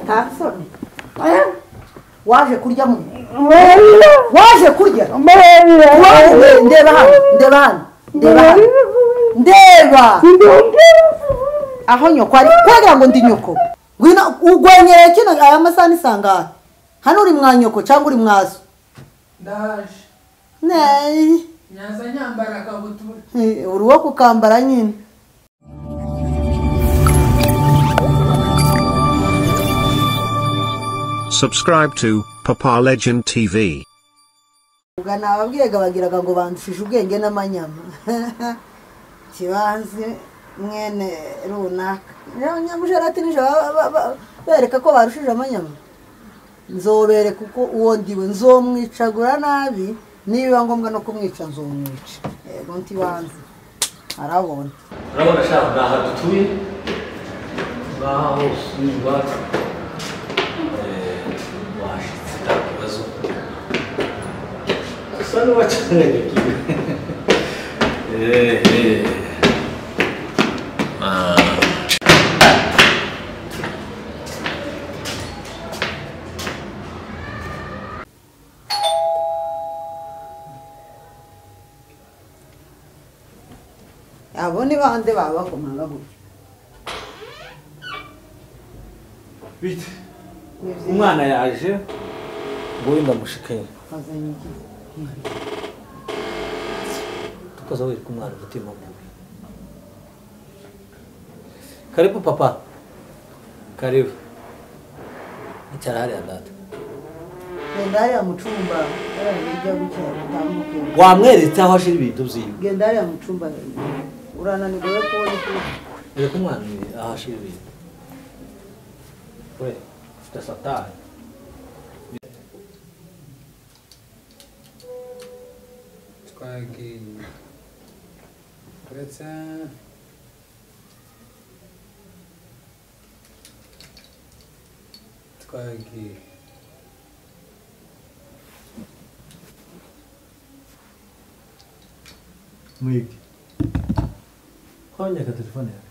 nta soni waje kurya mu mbere waje kurya mbere Waje- ndeba hano ndeba hano ndeba hano ndeba aho nyoko ari kugira ngo ndi nyoko ngwino ugwenyereye kino aya masaha ni saa ngahe hano uri mwa nyoko cyangwa uri mwazo ndaje neyi nyaza nyambara akabutura Eh, uri uwo kukambara nyine Subscribe to Papa Legend TV. ubwo nababwiraga bagiraga ngo bandusije ubwenge n'amanyama kibanze mwene runaka Rero nyamujarati nijoro ba- ba- ba- bereka ko barushije amanyama nzobereka uko uwo ndiwe nzomwicagura nabi nibiba ngombwa no kumwica nzomwica yego ntibanze arabona urabona sha ni aha dutuye ngaha hose ni iwacu Eh, washitse nta kibazo usa n'uwacanyagiwe ehe Ah. abo ni bande baba bakomanga gutya bite Ni byiza. umwana yaje ngo wenda mushikanye Bazanye iki? tukaza wereka umwana umutima mubi karibu papa karibu icara hariya data genda hariya mu cyumba hariya hirya gutya utambuke wamweretse aho ashira ibintu byiwe genda hariya mu cyumba urananirwa yo kubona iki reka umwana ibi- aho ashira ibintu we dasatari twagiye uretse twagiye mwibwe twabonye telefone yawe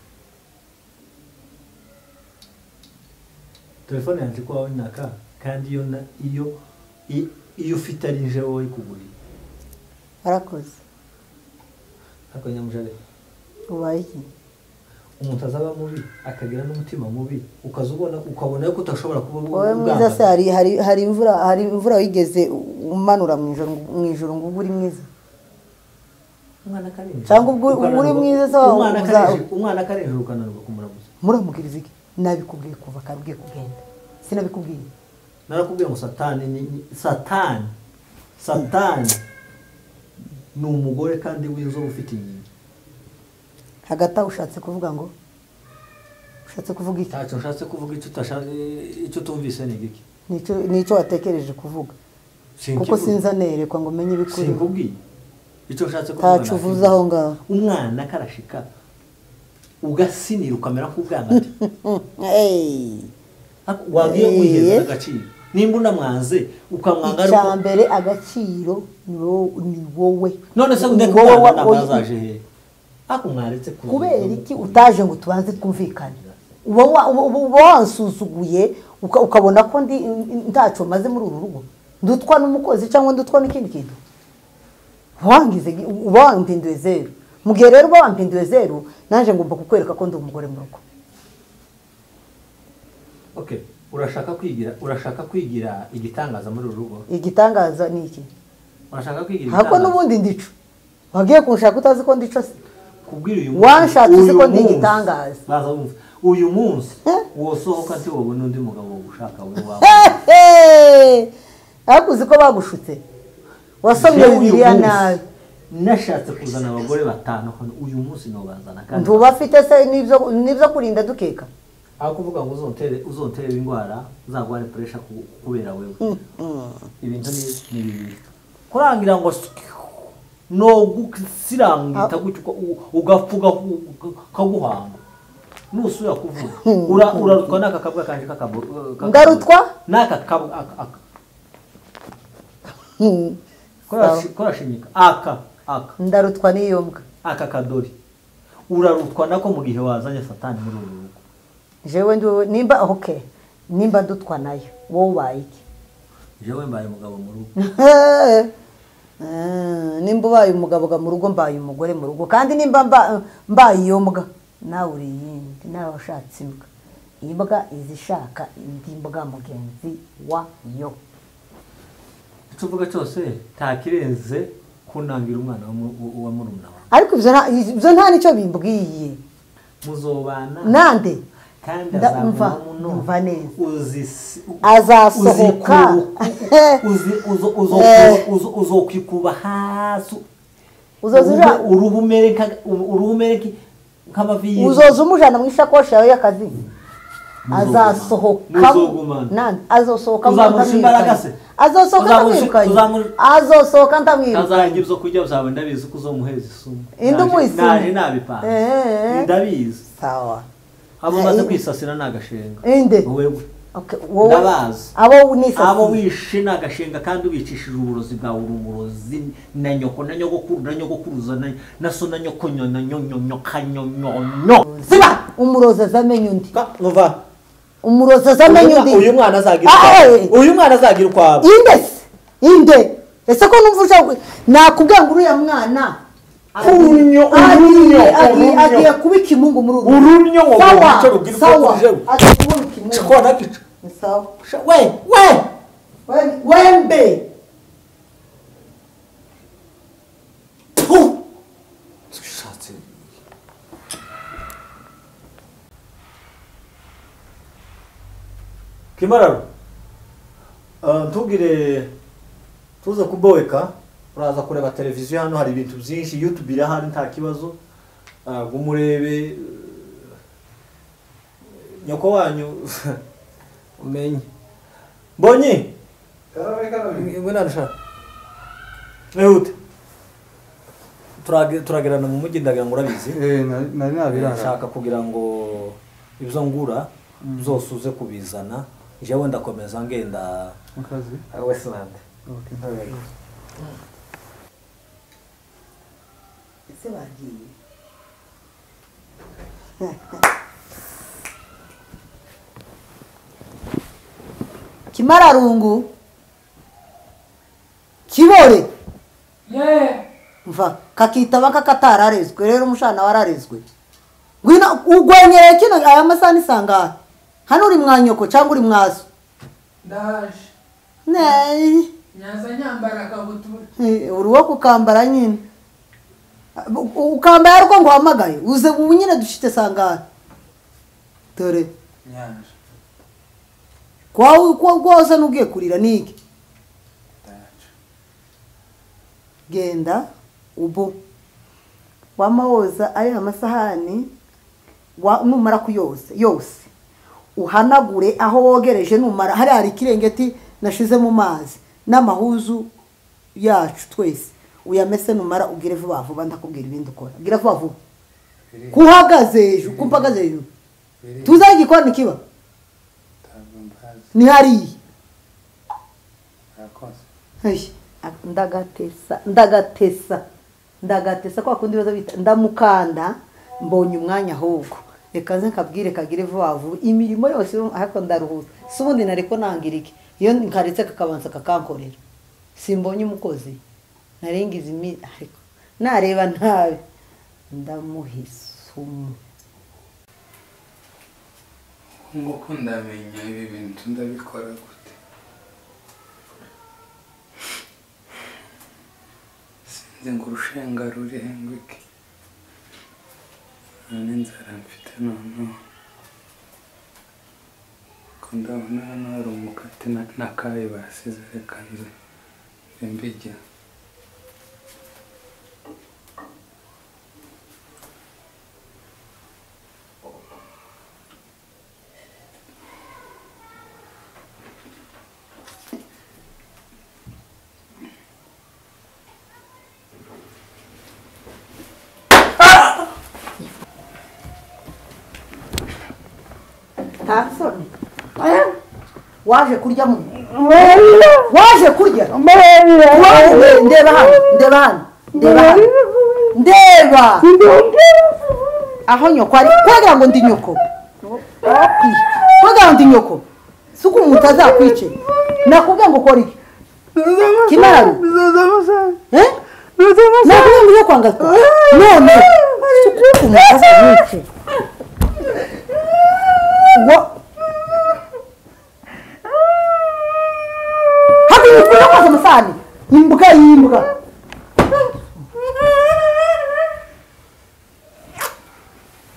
telefone yanjye ko waboneka kandi iyo na- iyo i- iyo ufite ari nje wowe ikuguriye warakoze ariko nyamujare ubaye iki umuntu azaba mubi akagira n'umutima mubi ukaza ubona ukabona yuko udashobora kuba wowe mwiza se hari hari hari imvura hari imvura wigeze umanura mu ijoro ngo- mu ijoro ngo ube uri mwiza cyangwa ubwo- ubwo uri mwiza se wa- uza- umwana akarenjeje ukananirwa kumuramutsa muramubwiriza iki nabikubwiye kuva kabwiye kugenda sinabikubwiye narakubwiye ngo satani ni- ni satani satani ni umugore kandi w'inzobe ufite inkingi hagati aho ushatse kuvuga ngo ushatse kuvuga iki ntacyo nshatse kuvuga icyo utashaka icyo utumvise ni igiki nicyo nicyo watekereje kuvuga kuko Sinkikubu- sinzanerekwa ngo menye ibikuri sinkubwiye icyo nshatse kuvuga ntacyo nakubwiye. uvuze aho ngaho umwana karashika ugasinira ukamera nk'ubwangate Hey. wagiye Eh. wiheza agaciro nimba unamwanze ukamwanga icya ariko mbere agaciro ni wo- ni wowe none se ndeka Ni wowe umwana wa- nabazaje he ariko mwaretse kuza. kubera iki utaje ngo tubanze twumvikane uba wa- uba- uba- uba wansuzuguye uka- ukabona ko ndi ntacyo maze muri uru rugo ndutwa n'umukozi cyangwa ndutwa n'ikindi kintu uba wangize gi- uba wampinduye zeru mu gihe rero uba wampinduye zeru nanjye ngomba kukwereka ko ndi umugore mu rugo okay urashaka kwigira urashaka kwigira igitangaza muri uru rugo igitangaza ni iki urashaka kwigira ahubwo n'ubundi ndico wagiye kunshaka utazi ko ndico se kubwira uyu wanshatse uzi ko uyu ndi munsi- igitangaza. baza wumva uyu munsi Eh? wosohoka se wowe n'undi mugabo ushaka we wawe hehe ariko uzi ko bagushutse wasomye Yewe uyu bibiliya munsi, nabi nashatse kuzana abagore batanu hano uyu munsi nobazana kandi ntubafite se n'ibyo n'ibyo kurinda dukeka aho kuvuga ngo uzontere uzontere indwara uzagware puresha kubera wewe ibintu ni ni bibi kurangira ngo no gusirangita gutyo uko- u- ugapfa ugahu- ukaguhamba nusubira kuvuga Ura- urarutwa n'aka kabwa kanje kakabo Ngarutwa? n'aka kabwa aka- aka Hmm. Korashi- korashinyika aka aka ndarutwa n'iyo mbwa aka kadori urarutwa nako mu gihe wazanye satani muri uru rugo jewe ndi wowe nimba ok nimba dutwa nayo wowe ubaye iki jewe mbaye umugabo mu rugo Eh, eh, nimba ubaye umugabo ga mu rugo mbaye umugore mu rugo kandi nimba mba- mbaye iyo mbwa nawe uri iyindi nawe washatse imbwa iyi mbwa iza ishaka indi mbwa mugenzi wayo icyo uvuga cyose ntakirenze kunangira umwana wa mu- wa wa murumuna wawe ariko ibyo nta- ibyo nta nicyo bimbwiye muzobana nande kandi Nda- azaguma umva- muno umva neza. uzisi- u- Azasohoka. uzikuruku- uzi- uzo- uzo- Eh. uzo- uzokwikuba hasi Uzoza Uruhu- uja- uruhu umere nka- u- uruhu umere ki- nk'amavi y'inka. uzoza umujana mu isakoshi yawe y'akazi Muzogumana. azasohokamo Muzogumana. nande azosohoka Uzamurusha imbaraga se? azosohoka Uzamurusha- ndamwirukanye uzamurusha- azosohoka ndamwirukanye kazarangira ibyo kurya byawe ndabizi ko uzomuhereza isumu Indi umuha isumu. naje nabipanga Eh. ndabizi sawa abo Eh, umaze eh. kwisasira ni agashenga Inde. wewe Okay, wowe- Ndabazi. abo unisasiye. abo wishe ni agashenga kandi ubicishije uburozi bwawe uri umurozi na nyoko na nyogokuru na nyogokuruza na na so na nyokonyo na nyonyonyo kanyonyonyo ziba umurozi azamenye undi muva umurozi azamenye undi uyu mwana azagira Ah, eh, eh. uyu mwana azagira ukwawe inde se inde ese ko numva ushaka nakubwira ngo uriya mwana Urunyo, urunyo, agiye- agiye urunyo. agiye kuba ikimungu muri uru Urunyo, wowe sawa wicara ubwire uko sawa ukurije we. agiye kuba ikimungu Ni sawa we we Wem- wembe Puh! Twishatse. kimararo ah, ntubwire tuze kuboweka uraza kureba televiziyo hano hari ibintu byinshi youtube iri hano nta kibazo Ah, gumurebe eh, nyoko wanyu umenye mbonye Karori, karori. we narushaka ihute Turage- turagerana mu mujyi ndagira ngo urabizi Eh, nari nari nabirara nshaka kugira ngo ibyo ngura byose uze kubizana jewe ndakomeza ngenda mu kazi westland Okay, ntabwo. ese bagiye kimararungu kibore Ye! mva kakitaba kakatararezwe rero umushana wararezwe ngwino ugwenyereye kino aya masaha ni sangahe hano uri mwanyoko cyangwa uri mwazo Ndaje. Nei, Nyaza nyambara akabutura. eh, uri wo kukambara nyine U- u- ukambara ariko ngo uhamagaye uze ubu nyine dushite sangahe dore Nyaje. kwawe kwa rwose n'ugiye kurira ni iki Ndaje. genda ubu wama woza ariya masahani wa- numara kuyoza yose uhanagure aho wogereje numara hari hari ikirengeti nashize mu mazi n'amahuzu yacu twese uyamese numara ugire vuba vuba ndakubwira ibindi ukora gira vuba vuba Biri. kuhagaze hejuru kumpagaze hejuru Biri. tuzaho igikoni kiba Ntabwo mbazi. ni hariya Murakoze. Hey, ndagatesa ndagatesa ndagatesa kwa kundi baza bita ndamukanda mbonye umwanya ahubwo reka nze nkabwire kagire vuba vuba imirimo yose yo- ariko ndaruhuza si ubundi nareko nangira iki iyo nkaretse kakabanza kakankorera simbonye umukozi narengiza iminsi ariko nareba ntabe ndamuhisuma Nguko ndamenya ibi bintu ndabikora gute sinzi ngo urushenga rurengwe iki none inzara mfite noneho ko ndabona hano hari umukate na- n'akayi basize reka nze nze mbijya nta soni waje kurya mu waje kurya Waje- ndeba hano ndeba hano ndeba hano ndeba aho nyoko ari kugira ngo ndi nyoko kugira ngo ndi nyoko si ukuntu utazakwice nakubwiye ngo ukora iki kimaro Eh? nakubwiye ngo ujye kwangaza none si ukuntu utazakwice Wo- hafi yikura kwaza umusani imbwa y'imbwa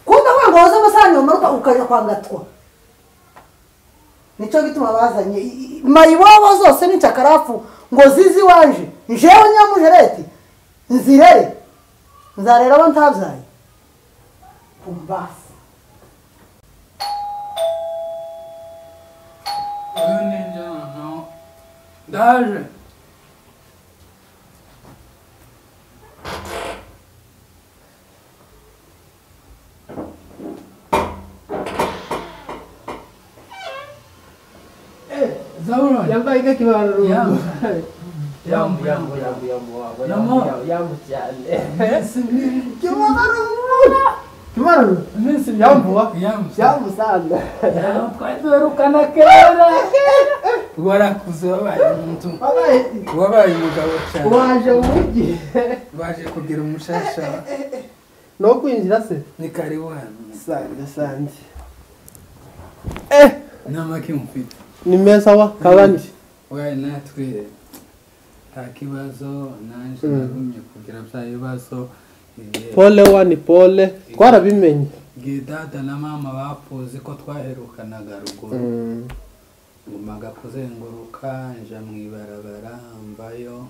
kuko ngo waza umusani wamanuka ukajya kwangatwa nicyo gituma bazanye I- i- mayiwabo zose ni cakarafu ngo zizi iwanje njewe nyamujereti nzirere nzarera abo ntabyaye bumbasi uyu ni njyana nawe ndaje zabura yambaye nk'ikibanuro Yambaye. yambu yambu yambu yambu wabo yambu Yambu. yambu yambu cyane Kimaro. iminsi Yambu wa? yambu yambu sana yambu twaherukana kera warakuze wabaye umuntu wabaye wabaye umugabo cyane waje mu mujyi baje kugira umushasha no kwinjira se ni karibu hano sande sande nta make mufite ni meza wa kabandi wabaye natwe nta kibazo nanjye Mm. nagumye kugira bya bibazo Eh, pole wa ni pole twarabimenye gidada na mama bapuze ko twaherukanaga ruguru ngumaga kuzenguruka nja mu ibarabara mvayo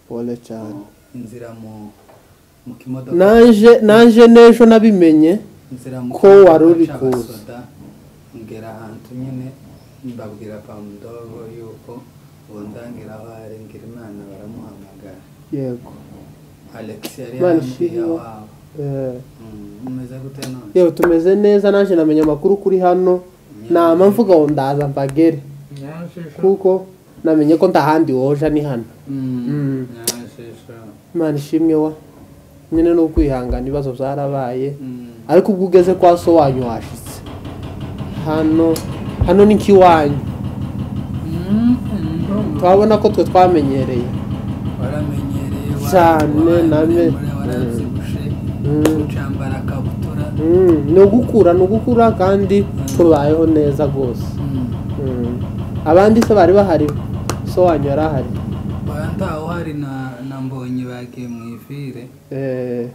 pole cyane inzira mu mu kimodoka nanje nanje n'ejo nabimenye nzira mu ko wari uri kimodoka kuza. cy'abasoda, ngera ahantu nyine mbabwira pamudogo yuko bundangira aho ari ngira imana baramuhamagara yego alex yari Imana yarambwiye ishimwe. wabo Eh, Mm, umeze gute none yewe tumeze neza nanje namenye amakuru kuri hano nama mvuga ngo ndaza mbagere kuko namenye ko ndahandi woja ni hano Mm, nyashesha imana ishimwe wa nyine no kwihangana ibibazo byarabaye Mm. ariko ubwo ugeze kwa so wanyu washitse hano hano ni nk'iwanyu turabona ko twe twamenyereye waramenyereye Cyane, wa- name- wa- warabyibushe gucambara akabutura Mm, ni ugukura ni ugukura kandi tubayeho neza rwose Mm. abandi se bari bahari so wanyu yari ahari ntawe hari na na mbonyi bagiye mu ifire Eh,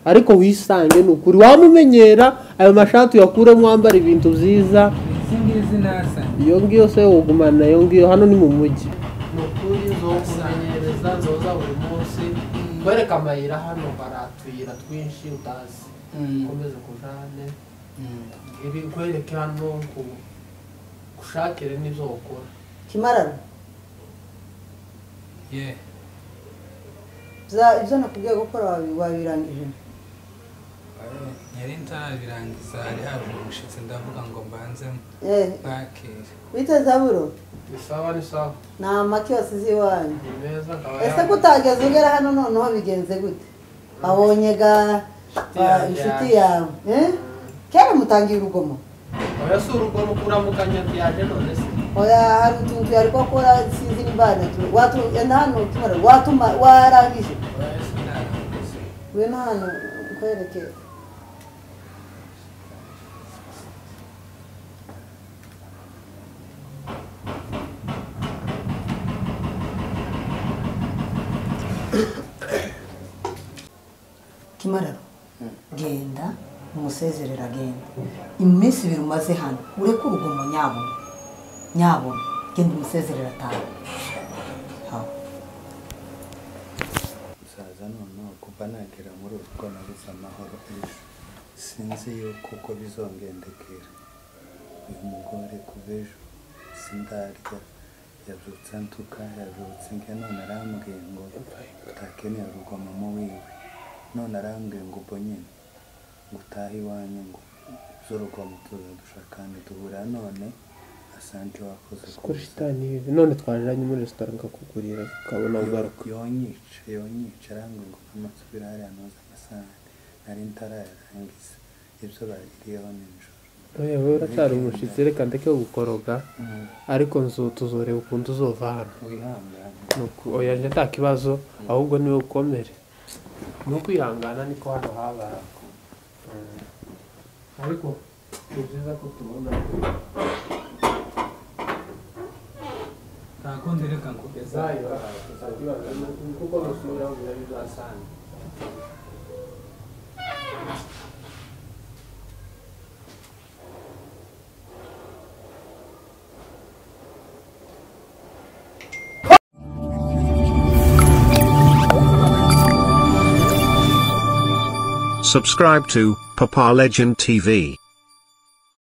ariko wisange ni ukuri wamumenyera ayo mashati uyakure mwambara ibintu byiza izi ngizi nasa iyo ngiyo se wogumana iyo ngiyo hano ni mu mujyi ni ukuri zo kumenyereza nzoza buri munsi kwereka amayira hano hari utuyira twinshi utazi ukomeze kujane ibi kwereke hano ku- gushakire n'ibyo ukora kimararo ye bya- ibyo nakubwiye gukora wabi- wabirangije nyari ntarabirangiza hari haje umushyitsi ndavuga ngo mbanze Eh, mbakire wite zaburo ni sawa ni sawa ni amaki wasize iwanyu ni meza akaba ese yambaye. ko utageze ugera hano noneho bigenze gute abonye ga ah, yanjye inshuti yaje. yawe Eh? kera mutangiye urugomo oya si urugo no kuramukanya ntiyaje none se oya hari utuntu tuyari ko akora sinzi nimbana wenda hano tumara watuma warangije Oya, se ndarangiza. ngwino hano ukwerekere kimararo genda umusezerera agenda iminsi ibiri umaze hano ureke urugomo nyabona nyabona genda umusezerera ataha Hawa. musaza noneho kuva nagera muri uru rugo nabuze amahoro isi sinzi yuko uko bizongendekera uyu mugore kuva ejo sindarya yabyutse antuka yabyutse nge none arambwiye ngo utakeneye urugomo wiwe none arambwiye ngo ubwo nyine ngo utahe iwanyu ngo z'urugomo tuzadusha kandi duhura none asanti wakoze kuri shitani ibi none twajeranye muri resitora nkakugurira ukabona ugaruka yonyica yonyica arambwira ngo amasubira hariya noza amasahani nari ntarayarangiza ibyo bagiriyeho nijoro yewe uracyari umushyitsi reka ndeke gukoroga ariko nzu tuzoreba ukuntu uzova hano wihangane nuko oya nje nta kibazo ahubwo niwe ukomere ni ukwihangana niko hano habaye ariko ni byiza ko tubona ntabwo ndereka nkugeza zayo tuzabibagana kuko nusubiraho birabizasanga Subscribe to Papa Legend TV.